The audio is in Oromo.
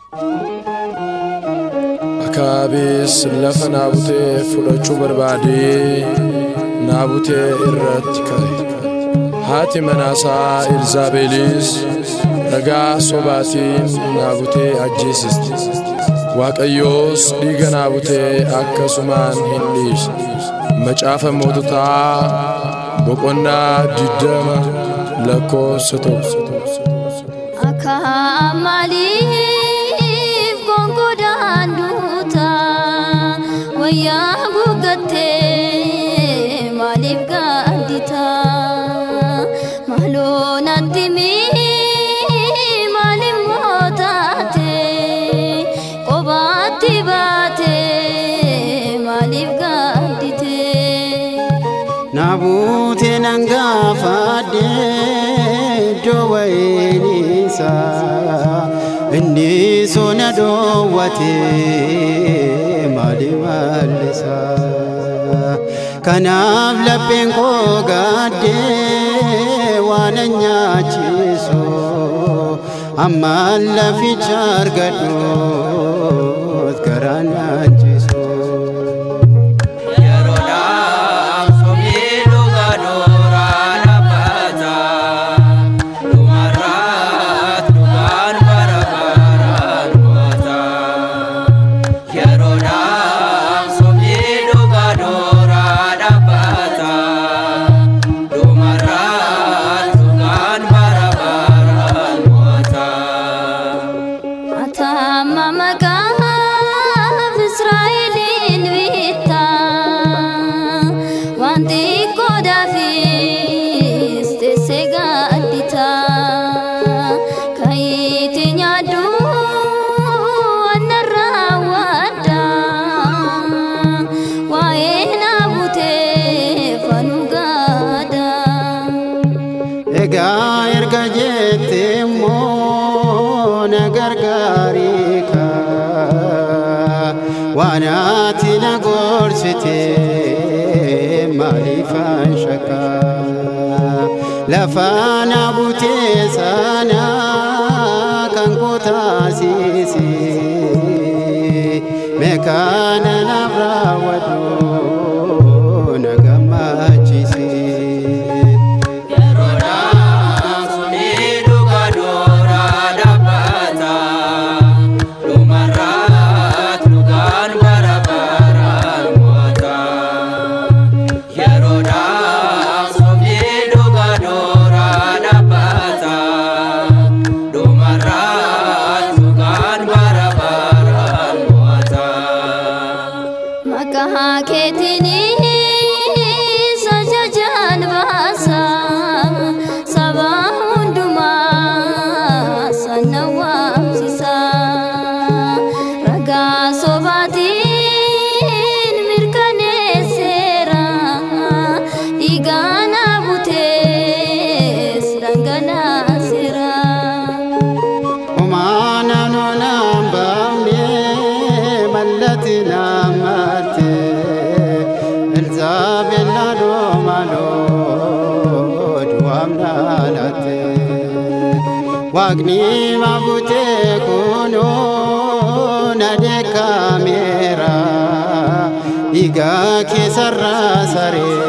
Akaabis lafa naabutee fudhachuu barbaadee naabutee irratti ka'e. Haati manaasaa Elzaabeelis ragaa sobaatiin naabutee ajjeesisti. Waaqayyoos dhiiga naabutee akkasumaan hin dhiisne. Macaafa moototaa boqonnaa diddama lakkoofsa tokko. Akka maaliif gongodaan duuta wayyaa buugattee maaliif gaaddita maaloo natti mii maaliif mootaate qobaatti baate maaliif gaaddite. Naabutee nan gaafadhe iddoo wayiniisaa inni sona dhoowwate maali mallisaa kanaaf lapheen koo gaadde waan nyaachisu ammaan laficha argadhuut garaan nyaachisu. Yeroodhaaf sobni dhuga dooraa dhaabbata. Dhumarraat dhugaan bara baraan moota. Yeroodhaaf sobni dhuga dooraa dhaabbata. Dhumarraat dhugaan bara baraan moota. Atama maqaaf Israa'eliin bitta wanti qoodaafis teessee gaaddita kayiiti nyaaddu annarraa wadda waa'ee naabutee fanuu gaada. Egaa erga jette immoo na gargaarii kaa waan ati na gorsite maaliifan shakkaa lafa na butee sana kan koo taasise meekaana naaf raawwadhu na gammachiise. Yeroodhaaf sobni dhuga dooraa dhaabbata. Dhumarraat dhugaan bara baraan moota. Yeroodhaaf sobni dhuga dooraa dhaabbata. Dhumarraat dhugaan bara baraan moota. Maqaa keetiinis ajajaan baasa saba hundumaa sana waamsisa ragaa sobaatiin mirkaneesseera dhiigaan butees dhangalaaseera. Omaana nonaan baafne mallatti naammatte Elzaabel naadoo maaloo du'aam dhaalatte Waaqni maabutee kunoo na deekaameera dhiigaa keessarraa saree